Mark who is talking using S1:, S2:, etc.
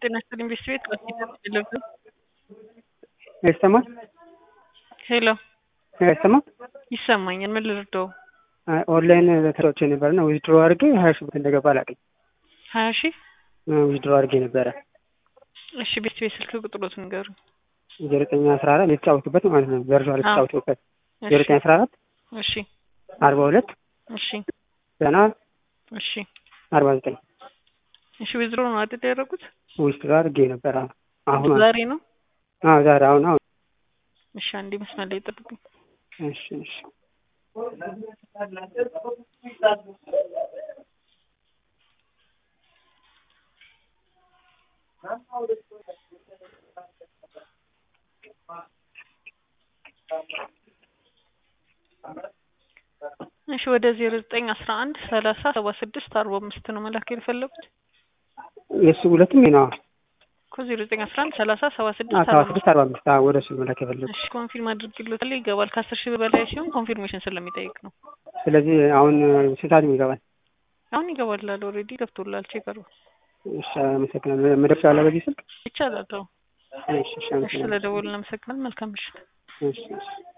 S1: ጤና ይስጥልኝ ቤት ቤት
S2: ይሰማል?
S1: ሄሎ
S2: አይሰማም?
S1: ይሰማኛል። ምን ልርዳው?
S2: ኦንላይን ተሮቼ ነበር እና ዊዝድሮ አድርጌ ሀያ ሺህ ብር እንደገባ አላውቅም።
S1: ሀያ ሺህ
S2: ዊዝድሮ አድርጌ ነበረ
S1: እሺ ቤት ቤት ስልክ ቁጥሮት ንገሩ።
S2: ዘጠኝ አስራ አራት የተጫወቱበት ማለት ነው። ቨርቹዋል የተጫወቱበት ዘጠኝ አስራ አራት
S1: እሺ
S2: አርባ ሁለት
S1: እሺ
S2: ዘጠና
S1: እሺ
S2: አርባ ዘጠኝ
S1: እሺ ዊዝድሮ ነው አይደል ያደረጉት?
S2: ዊዝድሮ አድርጌ ነበረ አሁን
S1: ዛሬ ነው።
S2: አዎ ዛሬ አሁን አሁን
S1: እሺ አንዴ መስመር ላይ ጠብቁኝ።
S2: እሺ እሺ
S1: እሺ ወደ ዜሮ ዘጠኝ አስራ አንድ ሰላሳ ሰባ ስድስት አርባ አምስት ነው መላክ የፈለጉት
S2: የእሱ ሁለቱም ነው
S1: እኮ ዜሮ ዘጠኝ አስራ አንድ ሰላሳ ሰባ ስድስት
S2: ሰባ
S1: አርባ አምስት
S2: ስድስት አርባ አምስት ወደ እሱ መላክ የፈለጉት
S1: እሺ ኮንፊርም አድርግሎታል ይገባል። ከአስር ሺህ በላይ ሲሆን ኮንፊርሜሽን ስለሚጠይቅ ነው።
S2: ስለዚህ አሁን ስንት ሰዓት ይገባል?
S1: አሁን ይገባላል። ኦልሬዲ ገብቶላል። ቼክ አድርጉ።
S2: እሺ አመሰግናለሁ። መደብ አለ በዚህ ስልክ?
S1: ይቻላል። አዎ
S2: እሺ እሺ
S1: እሺ
S2: አመሰግናለሁ።
S1: ስለደወልን አመሰግናል። መልካም ምሽት።
S2: እሺ እሺ